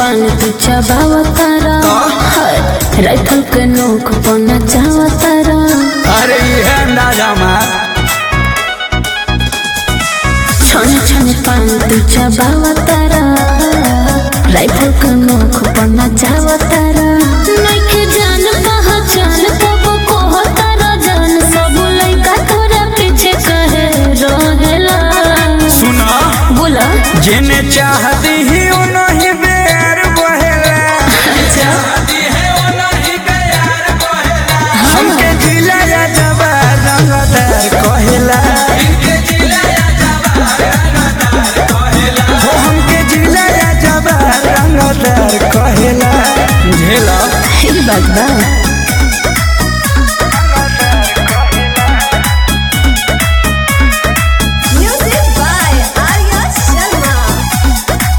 पान तू चबावतारा राइफल के नोक पर नचावतारा अरे ये अंदाजा मार छन छन पान तू चबावतारा राइफल के नोक पर नचावतारा नइखे जान पहचान तब कहतारा जान सब लइका तोरा पीछे कहे रहेला सुना बोला जेने चाहती ही उनही बेर बहेला हमके जिला या जबा रंगदार कहेला हो हमके जिला या जबा रंगदार कहेला झेला ई बात बा Music by Arya Sharma.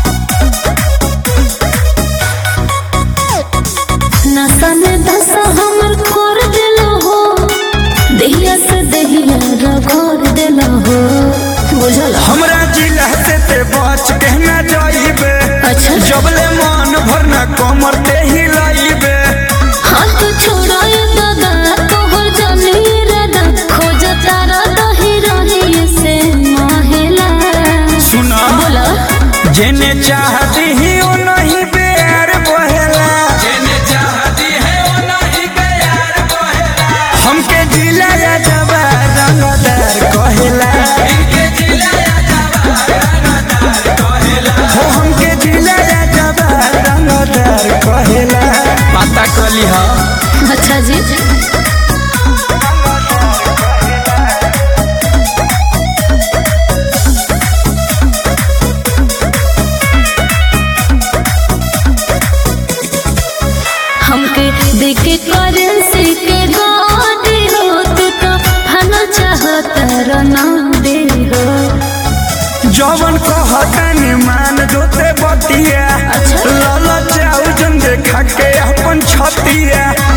नसन दसा हमर कर देलो हो दहिया से दहिया रगड़ देलो हो बुझल हमरा जिला से ते बच के ना जाइबे अच्छा जबले मन भरना कमर ते हिलाइबे हाथ छोड़ाए दादा तोहर जानी रदा खोज तारा दही रही से माहेला सुना बोला जेने चाहती ही ओ नहीं बेर बहेला जेने चाहती है ओ नहीं बेर बहेला हमके जिला या जबा रंगदार कहेला हमके जिला या जबा रंगदार कहेला हो हमके जिला या जबा रंगदार कहेला पता कली हा अच्छा जी हमके देखे करेंसी के गाड़ी हो तू तो हना चाहता रना दे हो जवन कहतनी मान जोते बतिया अच्छा। लाला चाउ जन देखा के अपन छतिया